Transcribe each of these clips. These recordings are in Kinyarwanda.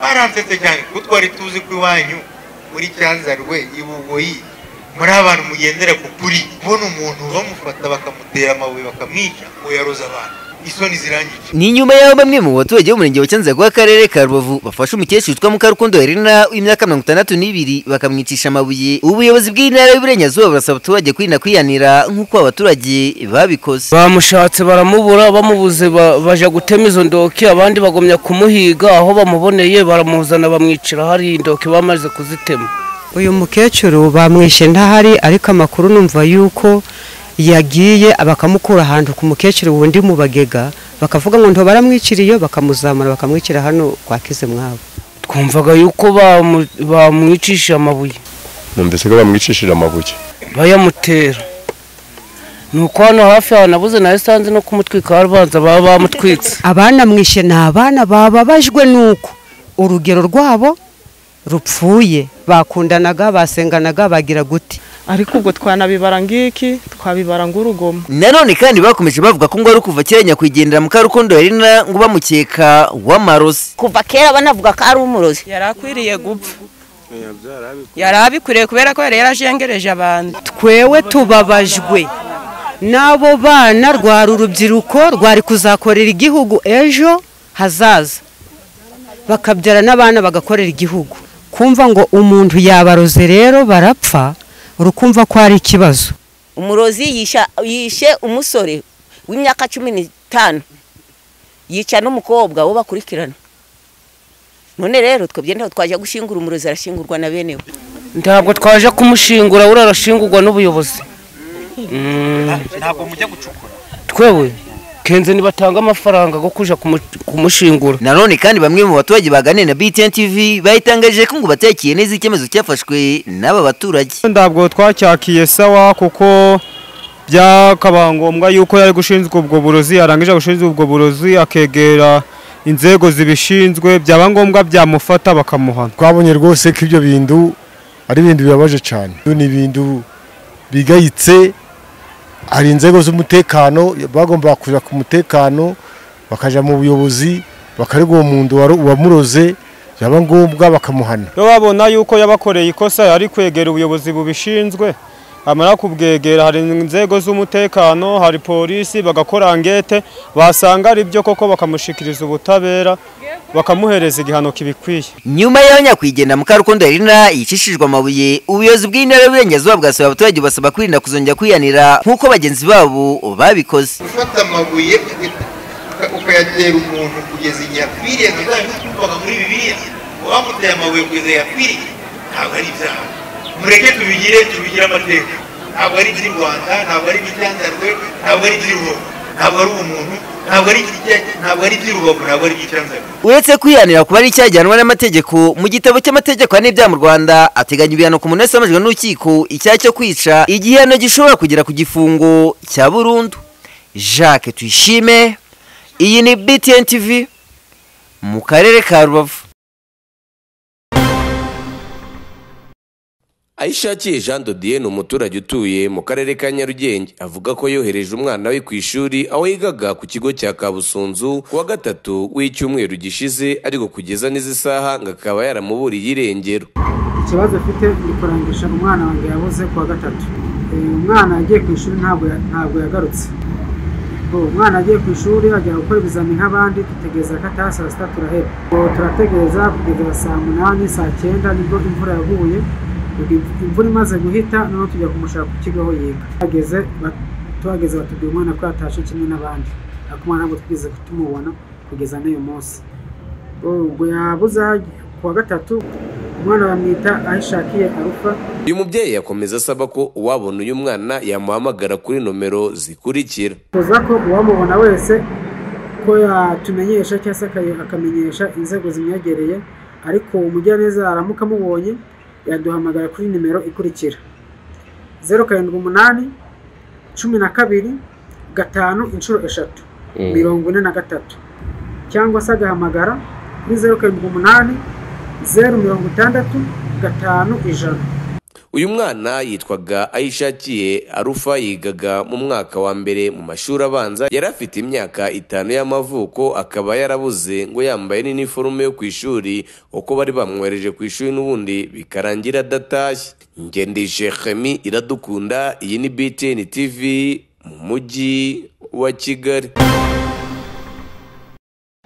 baransetsa cyane kuko twari tuzi ko iwanyu muri cyanzarwe i bugoyi muri abantu mugendera ku kuri kubona umuntu bamufata bakamutera amabuye bakamwica ngo yaroze abantu isoni zirangije ni nyuma y'aho bamwe mu baturage b'umurenge wa Cyanzarwe w'akarere ka Rubavu bafashe umukecuru witwa Mukarukundo Helena w'imyaka mirongo itandatu n'ibiri bakamwicisha amabuye ubuyobozi bw'intara y'uburengerazuba burasaba abaturage kwirinda kwiyanira nk'uko abaturage babikoze bamushatse baramubura bamubuze ba- baja gutema izo ndoki abandi bagomya kumuhiga aho bamuboneye baramuzana bamwicira hari indoki bamaze kuzitema uyu mukecuru bamwishe ntahari ariko amakuru numva yuko yagiye bakamukura ahantu ku mukecuru wundi mu bagega bakavuga ngo nto baramwiciriye bakamuzamura bakamwicira hano kwa kizimwabo twumvaga yuko bamu- bamwicishije amabuye numvise ko bamwicishije amabuye bayamutera ni uko hano hafi aho nabuze na esanse no kumutwika harabanza baba bamutwitse abana mwishe ni abana bababajwe nuko urugero rwabo rupfuye bakundanaga basenganaga bagira guti ariko ubwo twanabibara ngiki twabibara ng'urugomo nanone kandi bakomeje bavuga ko ngo ari ukuva kera nyakwigendera Mukarukundo Helena ngo bamukeka w'amarozi kuva kera banavuga ko ari umurozi yari akwiriye gupfa yari abikwiriye kubera ko yari yarajengereje abantu twewe tubabajwe n'abo bana rwari urubyiruko rwari kuzakorera igihugu ejo hazaza bakabyara n'abana bagakorera igihugu kumva ngo umuntu yabaroze rero barapfa urukumva ko ari ikibazo umurozi yisha- yishe umusore w'imyaka cumi n'itanu yica n'umukobwa wo bakurikirana none rero twebwe ntaho twajya gushingura umurozi arashingurwa na bene we ntabwo twaje kumushingura buriya arashingurwa n'ubuyobozi Mm, ntabwo mujya gucukura twewe kenze nibatanga amafaranga go kuja kumu- kumushingura nanone kandi bamwe mu baturage baganiriye na BTN TV bayitangaje ko ngo batekiye neza icyemezo cyafashwe n'aba baturage ntabwo twacyakiye sawa kuko byakaba ngombwa yuko yari gushinzwe ubwo burozi yarangije gushinzwe ubwo burozi akegera inzego zibishinzwe byaba ngombwa byamufata bakamuhana twabonye rwose ko ibyo bintu ari ibintu bibabaje cyane Ibyo ni ibintu bigayitse hari inzego z'umutekano bagomba kujya ku mutekano bakajya mu buyobozi bakarega uwo muntu wari- wamuroze byaba ngombwa bakamuhana iyo babona yuko yabakoreye ikosa yari kwegera ubuyobozi bubishinzwe amara kubwegera hari inzego z'umutekano hari polisi bagakora angete basanga ari byo koko bakamushikiriza ubutabera bakamuhereza igihano kibikwiye nyuma y'aho nyakwigendera Mukarukundo Helena yicishijwe amabuye ubuyobozi bw'intara y'uburengerazuba bwasaba abaturage basaba kwirinda kuzongera kwiyanira nk'uko bagenzi babo babikoze gufata amabuye uka- uka- ukayatera umuntu kugeza igihe akwiriye ntazabikuvaga muri bibiliya wamuteye amabuye kugeza igihe akwiriye ntabwo ari ibyaha mureke tubigire tubigire amateka ntabwo ari iby'i rwanda ntabwo ari iby'icyanzarwe ntabwo ari iby'i rubavu ntabwo ari ubumuntu ntabwo ari iby'i- ntabwo ari iby'i rubavu ntabwo ari iby'icyanzarwe uretse kwiyanira kuba ari icyagihanwa n'amategeko mu gitabo cy'amategeko n'ibyaha mu rwanda ateganya ibihano ku muntu wese wamajwe n'urukiko icyaha cyo kwica igihano gishobora kugera ku gifungo cya burundu jacques tuyishime iyi ni BTN TV mu karere ka rubavu ayishakiye jean dodiye ni umuturage utuye mu karere ka nyarugenge avuga ko yohereje umwana we ku ishuri aho yigaga ku kigo cya kabusunzu ku wa gatatu w'icyumweru gishize ariko kugeza n'izi saha ngo akaba yaramuburiye irengero ikibazo afite ni kurangisha umwana wanjye yabuze ku wa gatatu Eh, umwana yagiye ku ishuri ntabwo ya- ntabwo yagarutse Ubwo umwana yagiye ku ishuri ajya gukora ibizamini nk'abandi dutegereza ko ataha saa sita turaheba Ubwo turategereza kugeza saa munani saa cyenda nibwo imvura yaguye Ubwo imvura imaze guhita noneho tujya kumushaka ku kigo aho yiga Tuhageze ba- tuhageze batubwira umwana ko yatashe kimwe n'abandi ariko umwana ntabwo twigeze tumubona kugeza n'uyu munsi ubwo yabuze aho ajya. ku wa gatatu umwana bamwita ahishakiye arufa uyu mubyeyi yakomeza asaba ko uwabona uyu mwana yamuhamagara kuri nomero zikurikira tuza ko uwamubona wese ko yatumenyesha cyangwa se akaye- akamenyesha inzego zimwegereye ariko umugiraneza aramuka amubonye yaduhamagara kuri nimero ikurikira zeru karindwi umunani cumi na kabiri gatanu inshuro eshatu mirongo ine na gatatu cyangwa se agahamagara kuri zeru karindwi umunani zeru mirongo itandatu gatanu ijana uyu mwana yitwaga ayishakiye arufa yigaga mu mwaka wa mbere mu mashuri abanza yari afite imyaka itanu y'amavuko akaba yarabuze ngo yambaye n'iniforume yo ku ishuri uko bari bamwohereje ku ishuri n'ubundi bikarangira adatashye ngendije Khemi iradukunda iyi ni btn tv mu mujyi wa kigali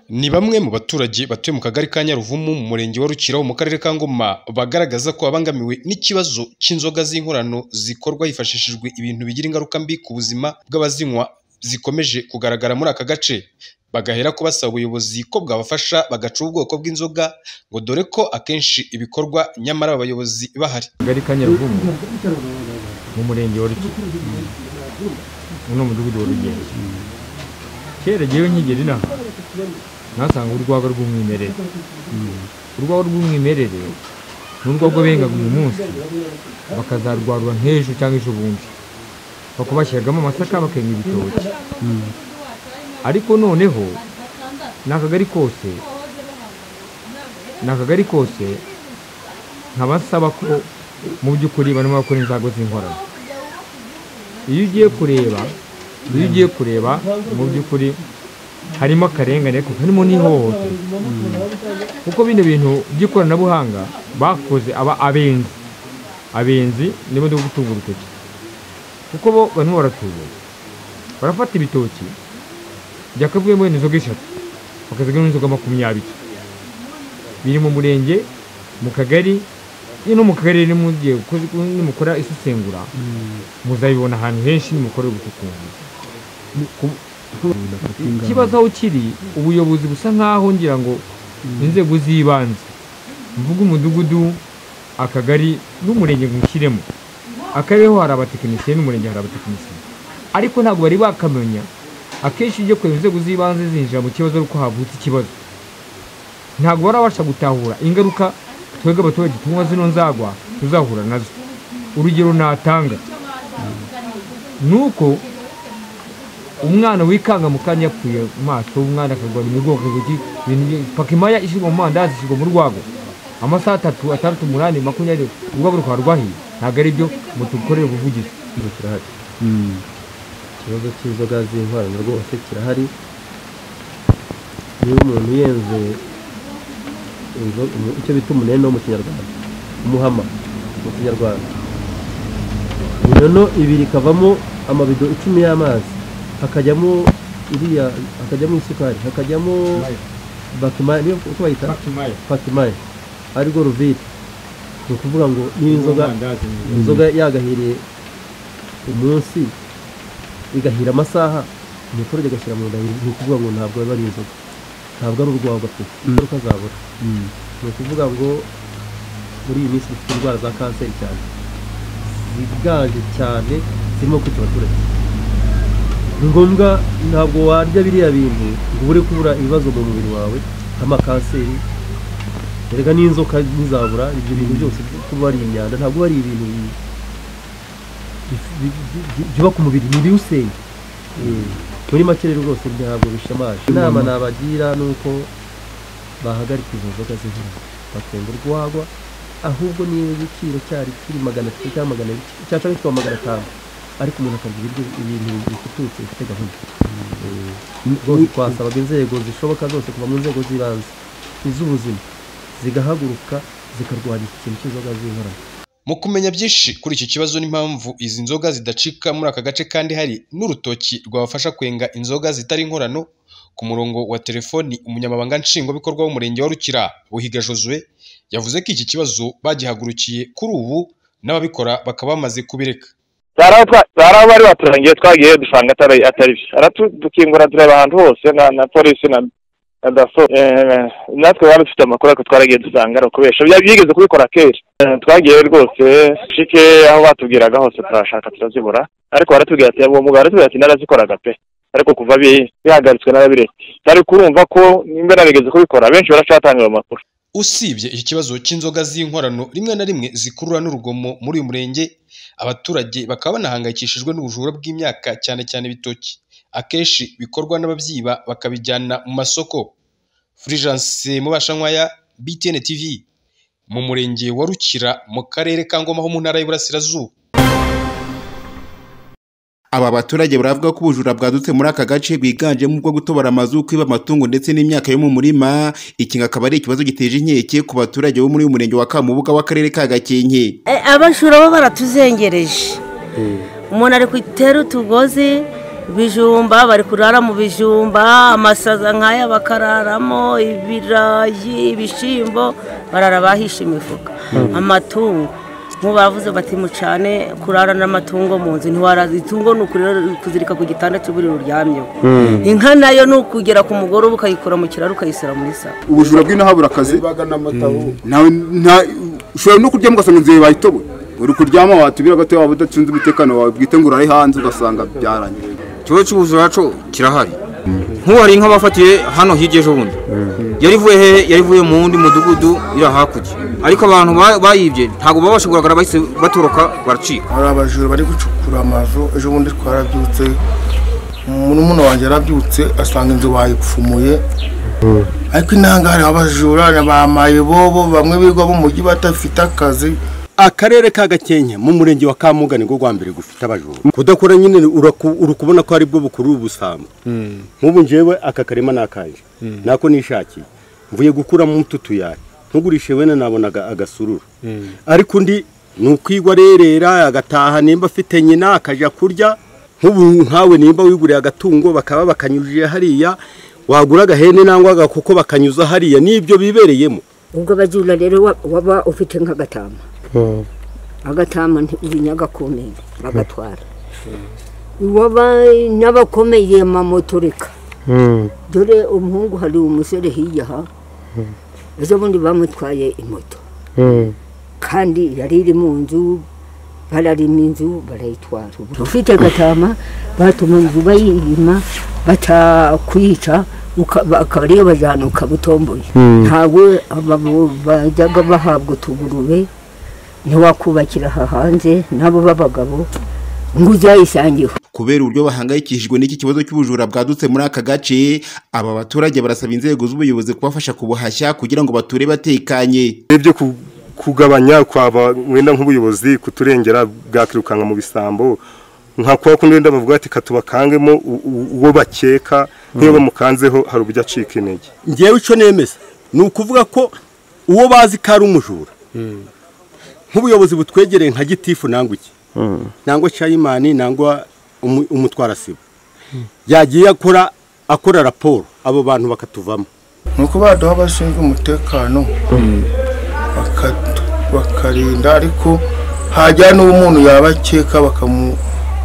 ni bamwe mu baturage batuye mu kagari ka nyaruvumu mu murenge wa rukiraho mu karere ka ngoma bagaragaza ko babangamiwe n'ikibazo cy'inzoga z'inkorano zikorwa hifashishijwe ibintu bigira ingaruka mbi ku buzima bw'abazinywa zikomeje kugaragara muri aka gace bagahera ko basaba ubuyobozi ko bwabafasha bagaca ubwoko bw'inzoga ngo dore ko akenshi ibikorwa nyamara abayobozi bahari akagari ka nyaruvumu mu murenge wa rukira uno mudugudu wa rugendo kera jyewe nkigera inaha ntasanga urwagwa rw'umwimerere urwagwa rw'umwimerere ni urwagwa bengaga uyu munsi bakazarwarura nk'ejo cyangwa ejo bundi bakubashyiragamo amasaka bakenga ibitoki ariko noneho ni akagari kose ni akagari kose nkabasaba ko mu by'ukuri barimo bakora inzago z'inkorano iyo ugiye kureba iyo ugiye kureba mu by'ukuri harimo akarengane kuko harimo n'ihohoterwa kuko bino bintu by'ikoranabuhanga bakoze aba abenzi abenzi nibo ndi gutunga urutoki kuko bo barimo baratubura barafata ibitoki byakavuyemo inzoga eshatu bakazigamo inzoga makumyabiri biri mu murenge mu kagari no mu kagari rero nimukora isesengura muzabibona ahantu henshi nimukorera ubucukumbuzi ikibazo aho kiri ubuyobozi busa nk'aho ngira ngo inzego z'ibanze mvuga umudugudu akagari n'umurenge ngushyiremo akarere ho hari abatekinisiye n'umurenge hari abatekinisiye ariko ntabwo bari bakamenya akenshi ujya kureba inzego z'ibanze zinjira mu kibazo ariko havutse ikibazo ntabwo barabasha gutahura ingaruka twebwe abaturage tunywa zino nzagwa tuzahura nazo urugero natanga ni uko umwana wikanga mu kanya yapfuye mu maso umwana akagwa mu bwoko pakimaya ishyirwa mu mandazi ishyirwa mu rwago amasaha atatu atandatu umunani makumyabiri urwego rukaba rwahiye ntabwo ari byo mutukorere ubuvugizi ikibazo cy'inzoga z'inkorano rwose kirahari niba umuntu yenze icyo bita umuneno mu kinyarwanda umuhama mu kinyarwanda inyono ibiri ikavamo amabido icumi y'amazi hakajyamo iriya hakajyamo isukari hakajyamo bakimaya niyo uko bayita bakimaya arirwo ruvide ni ukuvuga ngo niba inzoga inzoga yagahiriye umunsi igahira amasaha umuturage agashyira mu nda ni ukuvuga ngo ntabwo biba ari inzoga ntabwo ari urwagwa pe ingaruka zabura ni ukuvuga ngo muri iyi minsi dufite indwara za kanseri cyane ziganje cyane zirimo kwica abaturage ni ngombwa ntabwo warya biriya bintu ngo ubure kubura ibibazo mu mubiri wawe nk'amakanseri erega n'inzoka ntizabura ibyo bintu byose kuba ari imyanda ntabwo ari ibintu byubaka umubiri ni ibiwusenya muri make rero rwose ntabwo bishamaje inama nabagira ni uko bahagarika izo nzoga z'inkorano bakenga urwagwa ahubwo niba igiciro cyari kiri magana atatu cyangwa magana abiri cyangwa kikaba magana atanu ariko umuntu akarya ibiryo ibintu bifututse bifite gahunda rwose twasabaga inzego zishoboka zose kuva mu nzego z'ibanze iz'ubuzima zigahaguruka zikarwanya iki kintu cy'inzoga z'inkorano mu kumenya byinshi kuri iki kibazo n'impamvu izi nzoga zidacika muri aka gace kandi hari n'urutoki rwabafasha kwenga inzoga zitari inkorano ku murongo wa telefoni umunyamabanga nshingwabikorwa w'umurenge wa rukira buhiga josue yavuze ko iki kibazo bagihagurukiye kuri ubu n'ababikora bakaba bamaze kubireka hari aho bari baturangiye twagiye dusanga atari byo dukingura tureba ahantu hose na polisi na daso natwe baba dufite amakuru ariko twaragiye dusanga ari ukubesha byigeze kubikora kenshi twagiye rwose shike aho batubwiraga hose turashaka turazibura ariko baratubwira ati uwo mugabo aratubwira ati narazikoraga pe ariko kuva bihagaritswe n'ababiretse tari kurumva ko nimba narigeze kubikora benshi baracatanga ayo makuru usibye iki kibazo cy'inzoga z'inkorano rimwe na rimwe zikurura n'urugomo muri uyu murenge abaturage bakaba banahangayikishijwe n'ubujura bw'imyaka cyane cyane ibitoki akenshi bikorwa n'ababyiba bakabijyana mu masoko furijanse mubashankwaya btn tv mu murenge wa rukira mu karere ka ngoma ho mu ntara y'uburasirazuba aba baturage baravuga ko ubujura bwadutse muri aka gace bwiganjemo ubwo gutobora amazu kwiba amatungo ndetse n'imyaka yo mu murima iki akaba ari ikibazo giteje inkeke ku baturage bo muri uyu murenge wa kamubuga w'akarere ka gakenke abajura bo baratuzengereje umuntu ari gutera utugozi ibijumba bari kurara mu bijumba amasaza nk'aya bakararamo ibirayi ibishyimbo barara bahisha imifuka amatungo nk'ubu bavuze bati mucane kurara n'amatungo mu nzu ntiwaraza itungo ni ukuzirika ku gitanda cy'uburiro uryamyeho inka nayo ni ukugera ku mugoroba ukayikura mu kiraro ukayisura muri saro ubujura bw'inahabura akazi nawe nta- ushobora no kuryama ugasanga inzu yawe bayitoboye uri kuryama watubira gato waba udacunze umutekano wawe bwite ngo urahe hanze ugasanga byarangiye ikibazo cy'ubujura cyo kirahari nk'ubu hari inka bafatiye hano hirya ejo bundi yari ivuye hehe yari ivuye mu wundi mudugudu iri hakurya ariko abantu ba- bayibye ntabwo baba kugaragara bahise batoroka baracika hari abajura bari gucukura amazu ejo bundi twarabyutse n'umuntu wanjye yarabyutse asanga inzu bayipfumuye ariko intangare abajura ni ba mayibobo bamwe biga bo mujyi badafite akazi akarere ka gakenke mu murenge wa kamuga nibwo rwa mbere gufite abajura kudakora nyine uraku- uri kubona ko ari bwo bukuru ubusambo nk'ubu njyewe aka karima ni akanje Mm. nako nishakiye mvuye gukuramo utu tuyari ntugurishe wenda nabonaga agasururu ariko undi ni ukwigwa arerera agataha nimba afite nyina akajya kurya nk'ubu nkawe nimba wiguriye agatungo bakaba bakanyujije hariya wagura agahene nangwa agakoko bakanyuza hariya nibyo bibereyemo ubwo abajura rero wa- waba ufite nk'agatama agatama ibinyagakomeye bagatwara waba n'abakomeye amamoto reka dore umuhungu hari umusore hirya aha ejo bundi bamutwaye imoto kandi yari iri mu nzu bararima inzu barayitwara Ubu ufite agatama batuma inzu bayirima batakwica uka- akaba ariyo bajyana ukabutomboye Mm. ntawe ababo bajyaga bahabwa utugurube ntiwakubakira aha hanze nabo b'abagabo ngo uzayisangiwe kubera uburyo bahangayikishijwe n'iki kibazo cy'ubujura bwadutse muri aka gace aba baturage barasaba inzego z'ubuyobozi kubafasha kubuhashya kugira ngo bature batekanye ibyo kugabanya kwaba wenda nk'ubuyobozi kuturengera bwakirukanka mu bisambo nka kwa kundi wenda bavuga ati katubakangemo u- u- uwo bakeka nk'iyo bamukanzeho hari uburyo acika intege ngewe icyo nemeza ni ukuvuga ko uwo bazi ko ari umujura nk'ubuyobozi butwegereye nka gitifu nangwa iki nangwa shayimani nangwa umu- umutwarasibo yagiye akora akora raporo abo bantu bakatuvamo ni uko baduha abashinzwe umutekano baka- bakarinda ariko hajya n'uwo umuntu yaba akeka bakamu-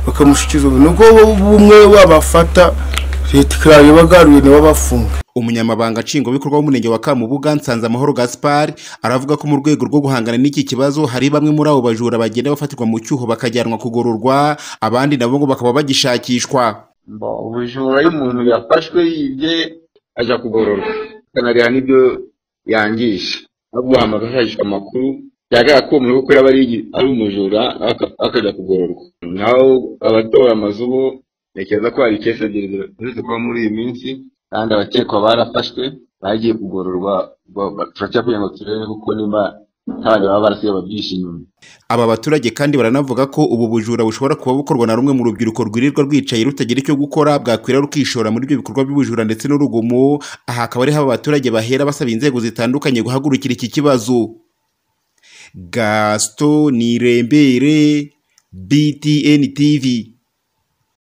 bakamushyikiza ubu nubwo bumwe babafata leta ikaba ibagaruye nibo bafunga umunyamabanga nshingwabikorwa w'umurenge wa kamubuga nsanzamahoro gaspar aravuga ko mu rwego rwo guhangana n'iki kibazo hari bamwe muri abo bajura bagenda bafatirwa mu cyuho bakajyanwa kugororwa abandi nabo ngo bakaba bagishakishwa Bon, ubujura iyo umuntu yafashwe yibye ajya kugororwa akanareba n'ibyo yangije aguhamagara ashakishwa amakuru yagaragara ko uwo muntu koko yaba ari igi- ari umujura aka- akajya kugororwa naho abatora amazu bo ntekereza ko hari kesi ebyiri ziretse kuba muri iyi minsi kandi abakekwa barafashwe bagiye kugororwa ba- ba- turacyakwiye kugira ngo turebe kuko niba nta bantu baba barasigaye babyihishe inyuma aba baturage kandi baranavuga ko ubu bujura bushobora kuba bukorwa na rumwe mu rubyiruko rwirirwa rwicaye rutagira icyo gukora bwakwira rukishora muri ibyo bikorwa by'ubujura ndetse n'urugomo aha akaba ariho aba baturage bahera basaba inzego zitandukanye guhagurukira iki kibazo gaston nirembere btn tv